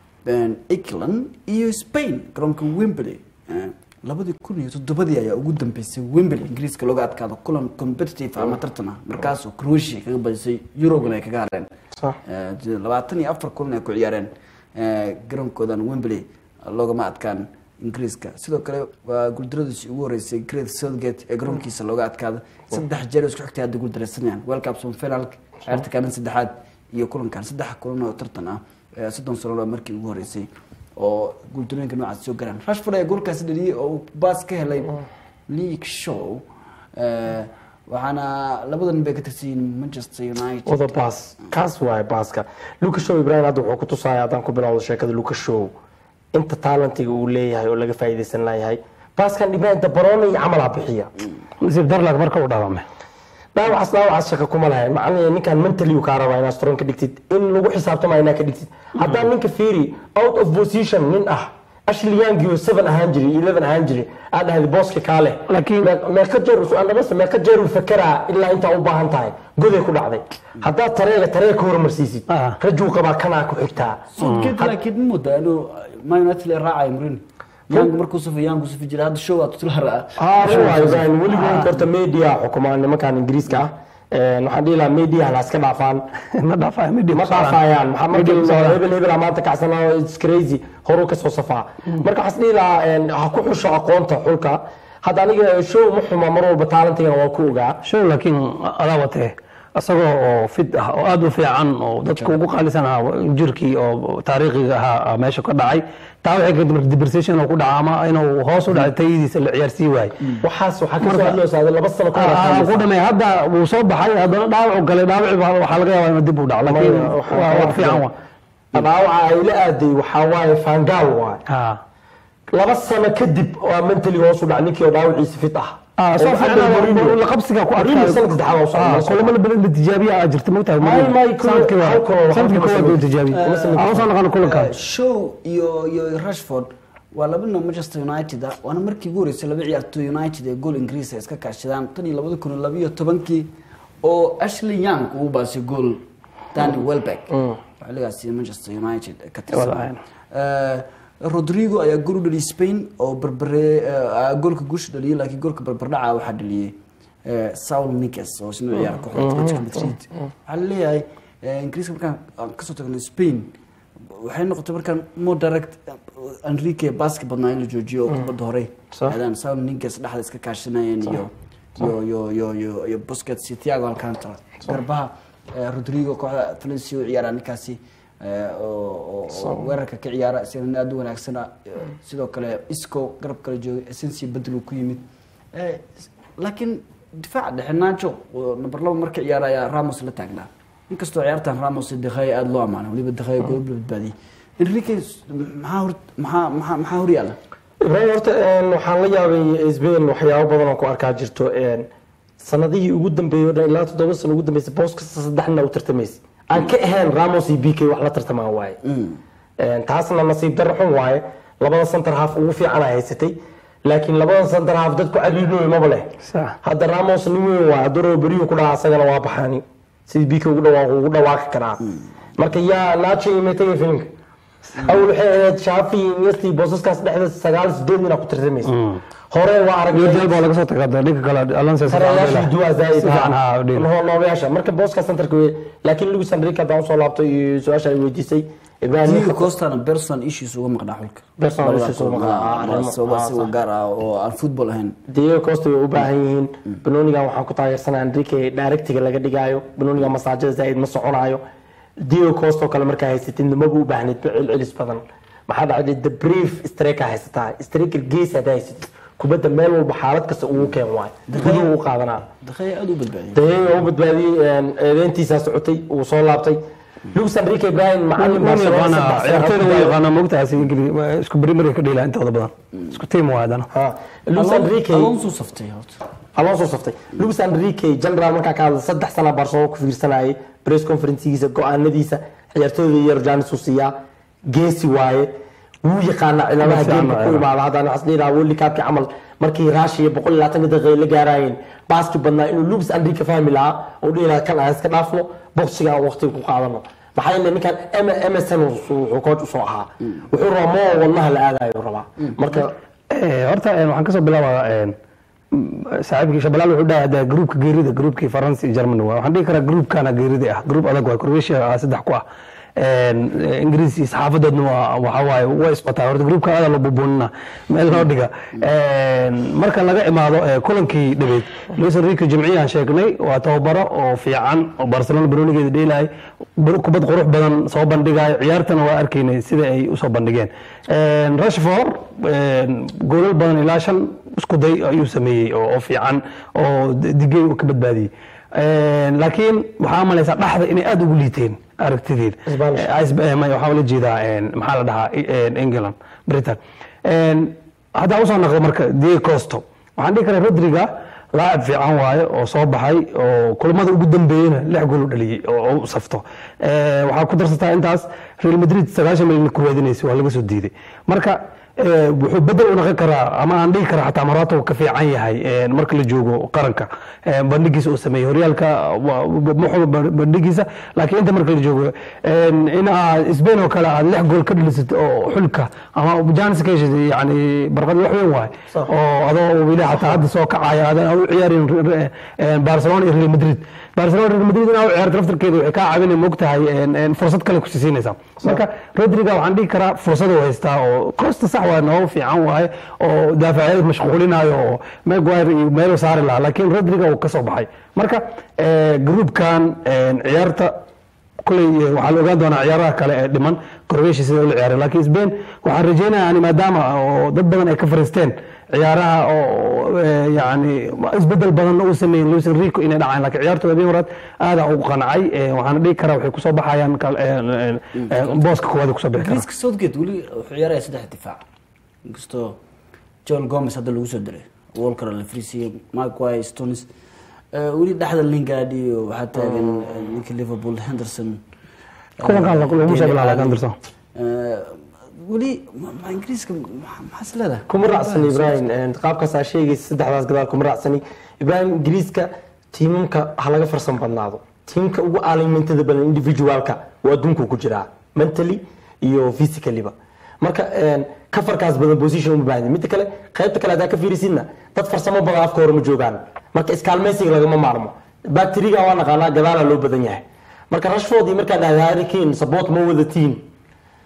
england iyo spain garoonka wembley Eh, labadii kun iyo toddobadii ayaa ugu dambeysay wembley ingiriiska looga adkaado kulan competitive ama tartan ah markaasoo croatia kaga badisay eurogana ay kaga hareen Sax. Eh, labaatan iyo afar kulan ay ku ciyaareen eh, garoonkoodan wembley loogama adkaan ingiriiska sidoo kale waa guuldaradiisii ugu horeysay great southgate ee garoonkiisa looga adkaado saddex jeer oo isku xigtay hadda guuldareysanayaan world cup semifinalka ciyaarta kaalin saddexaad iyo kulankan saddex kulan oo tartan ah eh, soddon sano waa markii ugu horeysay oo guuldarooyinka noocaas soo garaan rashford ayaa goolkaasi dhaliyey oo uu baas ka helay league show Eh, waxaana labada nin bay ka tirsan yihiin manchester united wada baas kaas waaye baaska lucas show ibrahim hadda wuxuu ku tusaya haddaan ku bilowdo sheekada lucas show inta talentiga uu leeyahay oo laga faa'iidaysan layahay baaskan ibrahim dabaroona iyo camalaa bixiya nasiib darlag marka uu dhaawamay dhaawacaas dhaawacaas shaka kuma lahayn macnaheed ninkan mentally uu kaa rabaa inaad strong ka dhigtid in lagu xisaabtamayo inaad ka dhigtid haddaan ninka fiiri out of position nin ah ashley young oo seven ahaan jiray iyo eleven ahaan jiray aad dhahday booska kaale Laakiin- Mee- meeqa jeer andhamase meeqa jeer uu fakeraa ilaa intaa u baahan tahay goday ku dhacday haddaad tareega tareega ka hormarsiisid Ah. rajuu qabaa kanaa ku xigtaa Southgate laakiin ma moodaa inuu Man United la raacayo Mourinho Young markuu safo Young uu safi jiray hadda show waa tutular ah weligood horta media xukumaan nimankan ingiriiska ah Een, waxaan dhihi lahaa media la iska dhaafaan ma dhaafaya midhi ma dhaafayaan maxaa markii hebel hebel maanta kacsanaa it's crazy horuu kasoo safaa marka waxaan dhihi lahaa een, ha ku xusho aqoonta xulka hadda aniga show ma xuma mar walba taalantigan waa ku ogaa show laakiin adaa watee isagoo oo fit ah oo aada u fiican oo dadka ugu qaalisan ahaa jirkii oo taariikhiga ahaa meesha ka dhacay taa waxay keentay marka depreciation oo ku dhaca ama inuu hoos u dhacay tayadiisa la ciyaarsii waayey waxaas waxaa kasoo hadloosaa laba sano ka hor Ah, ku dhamay hadda wuu soo baxay haddana dhaawacu galay dhaawaci baa- waxaa laga yaabaa inuu dib u dhaco laakiin waa wax fiican wa dhaawaca ay la aaday waxaa waaye fangaal waaye Ah. laba sano kadib waa mentally hoos u dhac ninkii oo dhaawaciisa fit ah Ah, soo Oo fiican hadda Mourinho- la qabsiga ku Mourinho adkaaday. sanadka saddexaad waa soo Ah, noqon. kulamada badan la tijaabiya aa jirta mogtahay May- may, kulo- sanadkii waa- hal kulo- hal sanadkii kulo koowaad samey. buu tijaabiyey Kuma samey. aan soo naqano kulankan show iyo iyo rashford waa laba nin oo manchester united ah waana markii ugu horeysay laba ciyaartooy united ee gool ingiriis ay iska kaashadaan tan iyo labada kun iyo labiyo tobankii oo ashley young uu baasay gool danny welbeck xilligaasi manchester united ka tirsan Walahi. Eh, rodrigo ayaa gool u dhaliyay spain oo berbere eh, goolka guusha dhaliyay laakiin goolka barbardhaca waxaa dhaliyay eh, saul niges oo isna ciyaara kooxda Atletico Madrid waxaa laleeyahay eh, ingiriiska markaan aan kasoo tagnay spain waxay noqotay markaan more direct enrique baski badnaa in la joojiyo oo kubadda horey Sax. aadaan sao ninkaas dhexda iska kaashanayeen iyo iyo iyo iyo iyo iyo busquets iyo thiago alcantara garbaha eh, rodrigo kooxda valencia u ciyaara ninkaasi eh, oo oo- oo weerarka ka ciyaara isagana aad u wanaagsana sidoo kale isco garab kale joogay essensi bedel uu ku yimid Eh, laakiin difaaca dhexe naajo oo number laba marka ciyaara ayaa ramos la taagnaa inkastoo ciyaartan ramos iyo dekhaya aada loo amaanay waliba dekhaya goob la badbaadiyey enrique maxaa hor maxaa maxaa maxaa hor yaala ibraahim horta een, waxaan la yaabay sbain waxyaabo badan oo ku arkaa jirto een, sanadihii ugu dambeeyey oo dhan ilaa toddoba sano ugu dambeysay boos kasta saddexna u tartamaysay aan ka ahayn ramos iyo bk wax la tartamaa waaye Een, taasna nasiib darro xun waaye labada center half ugu fiican ay haysatay laakiin labada center half dadku cariirooy maba leh Sax. hadda ramos nin weyn waa hadduu beriyu ku dhaca asagana waa baxaani sidii bk ugu dhawaaq ugu dhawaaqi karaa marka yaa nacho iyo metaya filimka awal waxay ahayd shaafi iyo iniesti boosaskaas dhexda sagaal sideed nin aa ku tartamaysa hore waa iyo aragnay dalba laga soo tagaa dhanka kale alonso tarayaashii duwaa zaaid si fiican ha udhiil noobayaasha marka booska centerka wey laakiin luis enrique haddaan usoo laabto iyo su-aasha ay weydiisay ibrahim diego costana person issues uga maqnaa xulka Personal issues uga maqnaa, ah, arrimo- sababa ah, si u gaar ah oo aan football ahayn diego costa way u baahan yihiin banonigan waxaan ku taageersanaa enrique directiga laga dhigaayo banoniga masaajada zaaid ma soconaayo diego costa oo kale markaa haysatid nimaba u baahnayd celcelis badan maxaa dhacday the brief streaker haysataa streaker gees haddaa haysatid kubadda meel walba xaalad kasta ugu keen waayo guduhu u qaadanaa dekhaya aada u badbaadiyey dayaga u badbaadiyey eedeyntiisaa socotay uu soo laabtay luis enrique ibrahim macalin waan Barcelona yaqaanaa saddex sano ciyaartooyda ku way daayo. yaqaanaa mogtaas ingili isku beri mari ka dheelaa intooda badan isku tiim waa haddana Ha, luis enrique alonso saftay horta alonso saftay luis enrique general markaa ka hadla saddex sana barcelona ku fiirsanayay press conferencegiisa go-aanadiisa ciyaartooyda yar janis uu siiyaa geesi waaye wuu yaqaanaa cilaamaha Ma fiicna geemka ku ciyaaraha. imaada haddaan waxas dhihi lahaa world cupki camal markii russia boqol iyo labaatan daqiiqa la gaarayeen baaski badnaa inuu luis enrique fahmi lahaa oo dhihi lahaa kan aan iska dhaafno boksiga aan waqtiga ku qaadano maxaa yeele ninkan M- msn wuxuu coach usoo ahaa wuxuu rabaa moo wadnaha la aadayo rabaa marka Eh, horta eh, waxaan kasoo bilaabaa eh, m- saaxiibkii shabalaal wuxuu dhahay hadda gruupka geerida gruupkii faransa iyo germany waa waxaan dhihi karaa gruupkana geerida ah gruup adag waa croatia ah saddex ku ah En, eh, ingiriis iyo saxaafadoodna waa waxa waaye way isbataa horta gruupka aada loo bubuunina meel loo dhiga En, marka laga imaado eh, kulankii dhabeed luis enrique jimciyaan sheegnay waa tababaro oo fiican oo barcelona baronigeeda dheelahay bar- kubad qurux badan soo bandhigayo ciyaartana waa arkaynay sida ay usoo bandhigeen En, rashford en, goolal badan ilaa shan isku day ayuu sameeyey oo oo fiican oo digey uu ka badbaadiyey En, laakiin waxaa malaysaa dhaxda inay aada ugu liiteen aragtideed Spanish. Eh, Ice- eh, may- waxaa la jeedaa en, maxaa la dhahaa en, england britain En, haddaan usoo naqdo marka diego costo waxaan dhihi karaa rodriga laacib fiican waaye oo soo baxay oo kulamada ugu dambeeyena lix gool u dhaliyey oo oo u safto Eh, waxaa ku darsataa intaas real madrid sagaashan milyan ku raadinaysa waa laga soo diiday marka eh, wuxuu bedel u noqon karaa ama aan dhihi karaa xataa marato ka fiican yahay eh, marka la joogo qaranka eh, bandhigiisa uu sameeyey horyaalka waa- ma xumo bandhigiisa laakiin inta marka la joogo en, in aad Spain oo kale aad lix gool ka dhalisad oo xulka ama janis ka heshid yani barqad wax weyn waaye Sax. oo adoo weli xataa hadda soo kacaya aadan u ciyaarin re- re- barcelona iyo real madrid barcelona real madrid inaa u ciyaarto laftarkeeda waxay kaa caawinay mogtahay en- en fursad kale ku siinaysaa marka rodriga waxaan dhihi karaa fursad uu haystaa oo costa sax waa noogu fiican waaye oo daafacyada mashquulinayo oo maguire iyo meelo saari lahaa laakiin rodriga uu ka soo baxay marka eh, groupkan en, ciyaarta kuley eh, waxaa la ogaan doonaa ciyaaraha kale ee dhiman croatia sida ula ciyaaray laakiin spain waxaan rajeynaya yani maadaama oo dad badan ay ka fariisteen ciyaaraha oo eh, yani isbedel badan uu sameeyey luis enrico inay dhacaan laakiin ciyaartooda habeen horaad aada ugu qancay eh, waxaana dhihi karaa waxay kusoo baxayaan kal- eh, eh, eh, booska koowaad ay kusoo bixi karaan ingiriiska southgate weli wuxuu ciyaaraya saddex difaac inkastoo joel gomez hadda lagu soo diray walker la frisiye maguire stones Eh, weli dhexda lingard iyo waxaa taagan eh, ninka liverpool henderson Kulankan la- laguma soo bilaabay Henderson. Eh, weli ma- ma ingiriiska ma- maxaas leedahay kuma raacsani ibrahim qaabkaas aa sheegaysa saddexdaas gadaal kuma raacsani ibrahim ingiriiska tiimamka ha laga farsan badnaado tiimka ugu aalimintada badan individualka waa adduunku ku jiraa mentally iyo physicallyba marka een, kafarkaas badan position uma baahdi midda kale qaybta kale hadaa ka fiirisidna dad farsamo badan afka hore ma joogaan marka iskaalmaysiga lagama maarmo bacteriga waa naqaanaa gadaala loo badan yahay marka rashford iyo markaa dhahda harry kane support ma wadatiin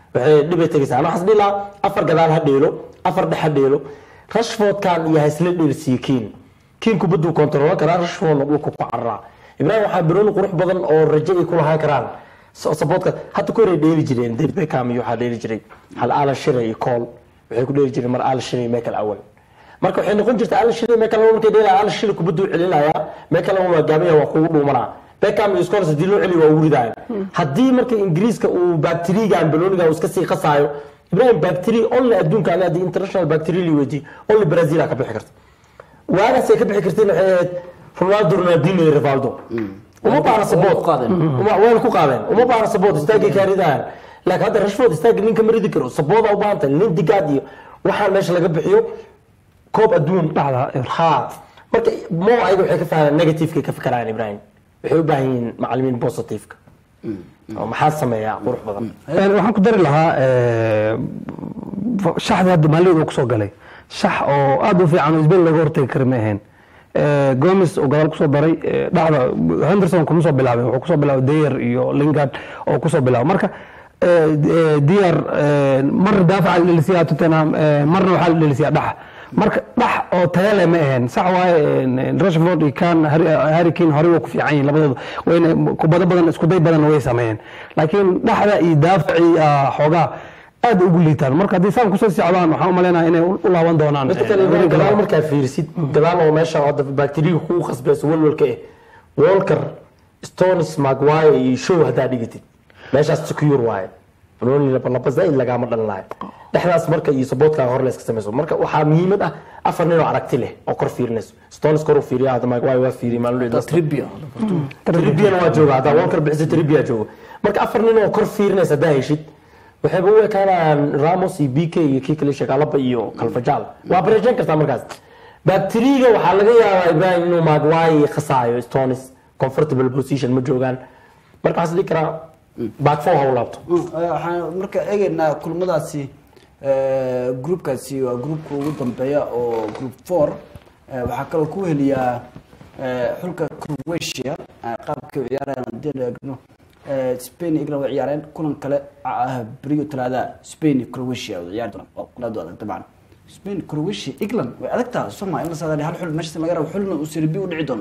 waxay dhibay tegaysaa ana waxaas dhihi lahaa afar gadaal ha dheelo afar dhex ha dheelo rashfordkan iyo haisla dheelsiiye kiin kiin kubaduu kontrolo karaa rashfordna dhulku ku cararaa ibrahim waxaa birooni qurux badan oo rajo ay ku lahaan karaan saboodka hadda ku horay dheeli jireen david beckham iyo waxaa dheeli jiray hal alan shire iyo cole waxay ku dheeli jireen mar alan shire iyo michael awal marka waxay noqon jirta alan shire michael awal markay dheelaya alan shire kubaduu celinayaa michael awal waa gaabaya waa kugu dhuumanaa beckham iyo scores hadii loo celiyo waa uridaayan haddii marka ingiriiska uu bacterigan baloniga uu iska sii qasaayo ibrahim bacteri only adduunka ani haddii international bacteria li weydiiyo only brazil aa ka bixi karta waagaas ay ka bixi karteen waxay ahayd ronaldo ronaldinho iyo rivaldo uma baahna support qaadeen. Uma- wayna ku qaadeen uma baahna support istaagay kaaridaan laakiin hadda rashford istaagga ninka ma ridi karo support aa u baahan tahay nin digaad iyo waxaan meesha laga bixiyo koob adduun Dhacda, eh. ha marka mo ayaga waxay ka fahmaan negativeka ka fikiraan ibrahim waxay u baahan yihiin macalimiin positiveka oo maxaa sameeyaa qurux badan Een, waxaan ku dari lahaa ee, shaxda hadda maalin uu kusoo galay shax oo aad u fiican oo isbedel looga hortagi kara ma ahayn Ee, gomes oo gadaal kusoo daray ee, dhacda henderson kuma soo bilaabin wuxuu kusoo bilaabay dayer iyo lingard oo kusoo bilaabay marka ee, ee, diyar ee, mar daafaca la dhelisiyaa tottenham ee, marna waxaa la dhelisiyaa dhaxa marka dhax oo tayo leh ma ahayn sax waaye een, rashford iyo kan harry kane horey waa ku fiican yihiin labadooda wayna kubado badan isku day badan way sameeyeen laakiin dhaxda iyo daafacii ah, xoogaa aad ugu liitaan marka haddii saan kusoo socdaan waxaan u maleynayaa inay u u laaban doonaan midka eh, kale wareegga gadaal labaad. markaa fiirisid gadaal oo meesha hadda bacteriga kugu khasbayso walwalka eh walker stones maguire iyo show haddaa dhigatid meeshaas secure waaye banooni laba laba zaid lagaama dhalin lahay dhexdaas marka iyo saboodkaa hor la iska samayso marka waxaa muhiimad ah afar nin oo aragti leh oo kor fiirinayso stones kor u fiiriya hadda maguire waa fiiriya maalin dhow tribia tribbiana waa jooga haddaa walker bixisa tribbia jooga marka afar nin oo kor fiirinaysa haddaa heshid waxayba u ekaanayaan ramos iyo bk iyo kii kale shagaalaba iyo kalfajaal waa bareejeyn kartaa markaas bacteriga waxaa laga yaabaa ibrahim inuu maguire khasaayo stones comfortable position ma joogaan marka waxaa is dhihi karaa back four ha u laabto waxaan marka eegaynaa kulmadaasi eh, groupkaasi waa groupka ugu dambeeya oo group four Eh, waxaa kaloo ku heliyaa eh, xulka croatia eh, qaabkay u ciyaarayaan haddii la eegno eh, spain iyo england way ciyaareen kulan kale ah beriyo talaada spain iyo croatia way ciyaari doonaan waa kulaadu adag dabcan spain croatia england way adag tahay soma in la saadaali hal xul meesha laga rabo xulna uu sirbi u dhici doono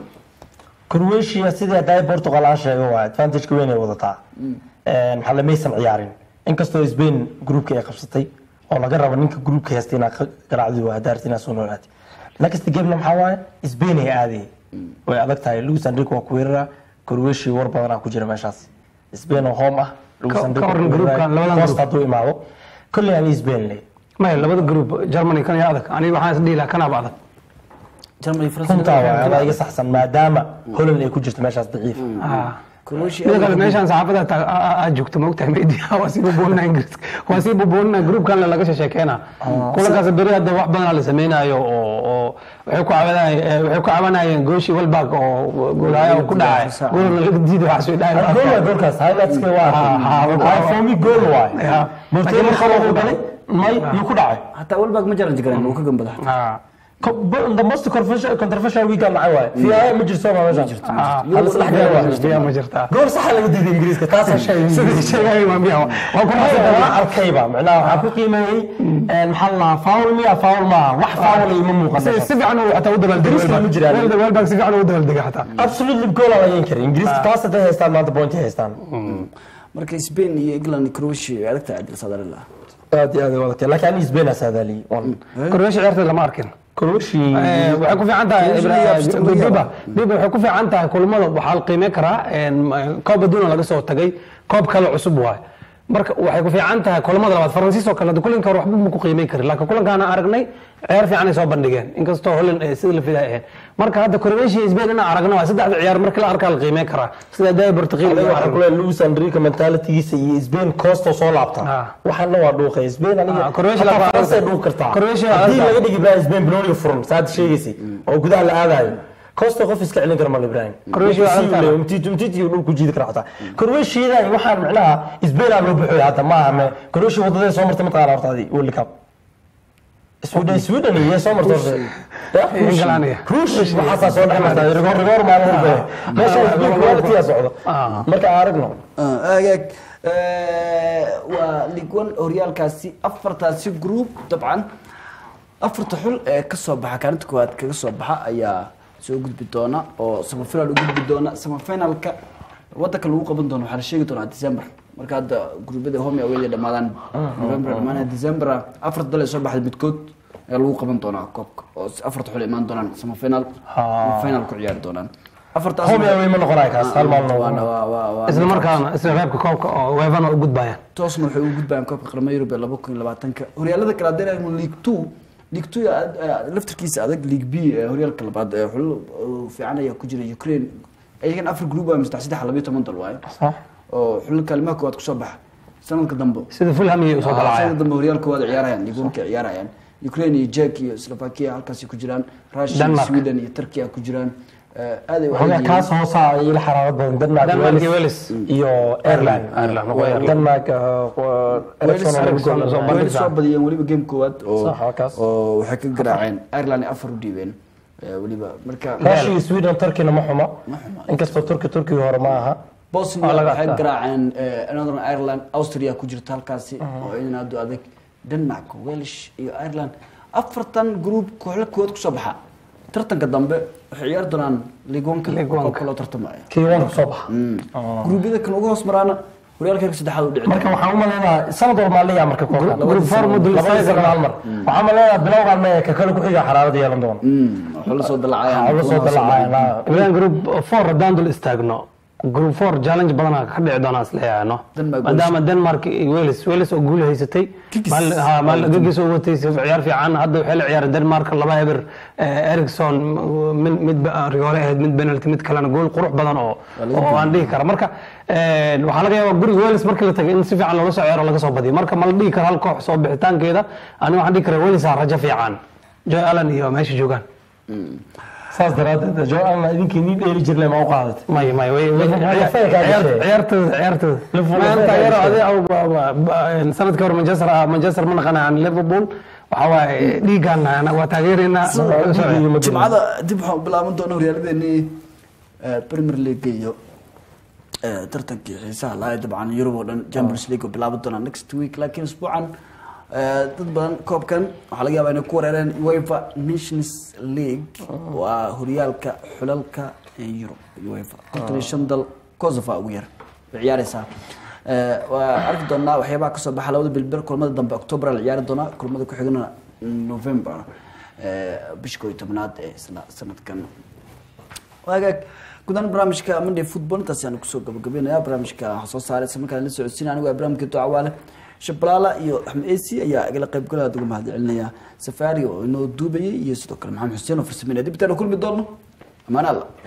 croatia sidii haddaa portugal aan sheegay waa advantageka weyn ay wadataa maxaa la maysan ciyaarin inkastoo spain groupka ay qabsatay oo laga rabo ninka groupka haysta inaa ka garaacdi waa daarti inaa soo noolaati next gamena maxaa waaye spain ay aaday way adag tahay luis enrique waa ku weerara croatia war badanaa ku jira meeshaas spain oo home ah luis Ka- enrique ka waran waa ku weerara. groupkan, labadan Costa group. hadduu imaado kolley ani spain le maya labada group germany kan yaa adag aniga waxaan is dhihi lahaa kanaaba adag germany runtaa waa adaa iga france saxsan maadaama holland ay ku jirto meeshaas daciif Ah. croatia mida kale meeshaan saxaafada ta- a- a- aad joogto maogtahay media waa sii bubuuninaa ingiriiska waa sii bubuuninaa groupkan laga sheekeena kulankaas beri hadda wax badanaa la sameynaayo oo oo waxay ku cabanayeen eh, waxay ku cabanayeen gooshii walbag oo goolaaya uu ku dhacay goolna laga diiday waxaa soo gool dhacay waa goolkaas highlightska waa ha, arkay for me gool waay Ya. martino khalad uu galay may yuu ku dhacay hataa walbag ma jaran jigareen uu ka gambada Ah. Co- but the most controversial controversial weekend maxay waay fiyaa ma jirto ma meesha Ah. hal saddex gool waay Biyaa ma jirtaa gool saxa laga diiday ingiriiska taasoo sheegay sidii sheegay waa miyaa waa ku waa arkayba macnaha waxaa ku qiimeeyey maxaa la dhahaa foul miya foul maaha wax foul ay ma muuqan si si fiican uu xataa u dabaaldegay Ingiriiska ma jiraan. Welbag- Welbag si fiican uu dabaaldegay xataa absolutely goal aan laga karin ingiriiska taas haday haystaan maanta point ay haystaan marka spain iyo england iyo croatia way adag tahay adil sadarila aad iyo aad ay wadagtay laakiin ani Spain aa saadaaliyey Croatia ciyaarteeda lama arkin Croatia Eh, waxay ku fiican tahay Croatia Ibra- iyo Australia. Biba Biba waxay ku fiican tahay kulamada waxaa la qiimeyn karaa een, koob adduuna laga soo tagay koob kale cusub waay marka waxay ku fiican tahay kulamada labaad faransiis oo kale hadda kulanka hore waxba ma ku qiimeyn karin laakiin kulankaana aragnay ciyaar fiican ay soo bandhigeen inkastoo Holland ay sida la fiday ahayn marka hadda Croatia iyo Spain inaan aragno waa saddexda ciyaar marka la arkaa la qiimeyn karaa sida day Portugal iyo waxaa aragno kule Luis Enrique mentalitygiisa iyo Spain Costa soo laabta Ah. waxaana waa dhuuqay Spain aniga Ah, Croatia hataa la- France ay dhuuq kartaa Croatia la- haddii laga dhigi Ibrahim Spain banooniga furan saad sheegaysay oo gudaha la aadayo Costa qof iska celin kara mal Ibrahim Croatia waa Messi aragtaa. uu umtiti umtiti uu dhulku jiidi kara xataa Croatia waxaan macnaha Spain aa loo buuxiyay hadda maaha me Croatia wadadee soo martay mataqaana horta adii World Cup Sweden Sweden iyo soo martay horta Ya, England iyo. Ruush waxaasaa soo dhex martay rigoor rigoor maalin walba meesha quality aa socdo Ah. marka aan aragno agaag Eh, waa league one horyaalkaasi afartaasi group dabcan afarta xul ee kasoo baxa kaalinta koowaad kaga soo baxa ayaa soo gudbi doona oo semifinal u gudbi doona semifinalka wadanka lagu qaban doono waxaa la sheegi doonaa december marka hadda gruubyada home away ay dhamaadaan november dhamaanaya december afarta dal ee soo baxda midkood ayaa lagu qaban doonaa koobka oo afarta xul imaan doonaan semifinal final ku ciyaari doonaan afartaas home away ma noqonayo kaas hal maalin waa- oo waa- waa- waa- isla markaana isla reebka koobka oo weefana u gudbayaan toosna waxay ugu gudbayaan koobka qaramada yurub ee laba kun iyo labaatanka horyaalada kale haddii aynu league two league two yaa aad- aad- laftirkiisa adag league b ee horyaalka labaad ee xulal oo fiican ayaa ku jira ukraine ayagan afar group waa saddex saddex labayo toban dal waaye sax oo xulal kalimaha koowaad kusoo baxa sanadka dambe sida fulham iyo usoo sanadka dalacayaan dambe horyaalka koowaad ciyaarayaan ligonka ciyaarayaan ukraine iyo jek iyo slovakia halkaasi ku jiraan russia iyo Denmark. sweden iyo turkiya ku jiraan Eh, aad ay u waxoogaa adag kaas hoosa ay ila xaraarad badan denmark Denmark iyo Wales Wales. iyo ireland Ireland, waa Ireland. denmark uh, Ericsson oo lagu gool- Ericsson. Wales soo badiyeen weliba game koowaad oo Sax, halkaas. oo waxay ka garaaceen Ireland ay afar u dhiibeen Eh, weliba marka Russia iyo sweden turkina ma xumo inkastoo turki turkigi hore ma aha Bosnia Waa laga waxay adkaa. garaaceen eh, Northern Ireland Austria ku jirta halkaasi oo iyadana aad u adag Denmark Welsh iyo Ireland afartan group kooxda koowaad kusoo baxa tartanka dambe waxay ciyaari doonaan League One-ka League One-ka. koobka loo tartamayo kii wanka soo baxa gruubyada kan ugu hoos maraana horyaalka heerka saddexaad u dhici marka waxaan u maleynayaa sanad walba maa leeyahay marka koobka group four mudul labada sano hal mar waxaan maleynayaa bilowgaan maya ka kale ku xiga xaraarada yeelan doona waxaa la soo dalacayaan waxaa la soo dalacayaan ibrahim group four haddaan dul istaagno group four challenge badanaa ka dhici doonaa isleeyaano Denmark, maadaama denmark iyo wales wales oo guul haysatay Giggs. maal- ha, maal- gigis oo watay si ciyaar fiican hadda waxay la ciyaareen denmark laba eber eh, ericson mid mid ba- rigoole ahayd mid penalty mid kalena gool qurux badan oo oo aan dhihi kara marka eh, waxaa laga yaabaa guriga wales markii la tagay in si fiican loola soo ciyaaro laga soo badiyo marka ma la dhihi karo hal koox soo bixitaankeeda aniga waxaan dhihi karaa wales aa rajo fiican joy allen iyo meesha joogaan saas daraadeed jo alna idinkii nii dheeli jirnay ma u qaadatay may may way way- Lafay kaa ciyaar- gashay. ciyaartooda ciyaartooda Liverpool maanta lafay kaa yaro gashay. adi ba- ba- ba- sanadkii hore manchester ah, manchester ma naqanayaan liverpool waxa waaye dhiigaan waa taageeraynaa jimcada dib waxaan u bilaaban doona horyaaladeenii eh, premier league iyo eh, tartankii xiisaha lahaa dabcan yurub oo dhan champions league oo bilaaban doona next week laakiin isbuucan eh, dad badan koobkan waxaa laga yaabaa inay ku wareereen uefa nations league waa horyaalka xulalka ee yurub uefa konton iyo shan dal kosovo ugu yar way ciyaareysaa Eh, waa arki doonaa waxyaabaha kasoo baxa labada bilber kulamada dambe october la ciyaari doonaa kulamada ku xigana november eh, bisha koo iyo tobnaad ee isla sanadkan waagaag gudahaan barnaamijka monday football intaas ayaan kusoo gabagabeynaya barnaamijka waxaa soo saaray isla markaan la socodsiin anigu waa barnaamijka ducawaale shabalaala iyo axmed esi ayaa igala qayb galaya aad uga mahad celinaya safari oo inoo duubayay iyo sidoo kale maxamed xuseen oo farsameynaya dib intaan kulmi doono amaan alla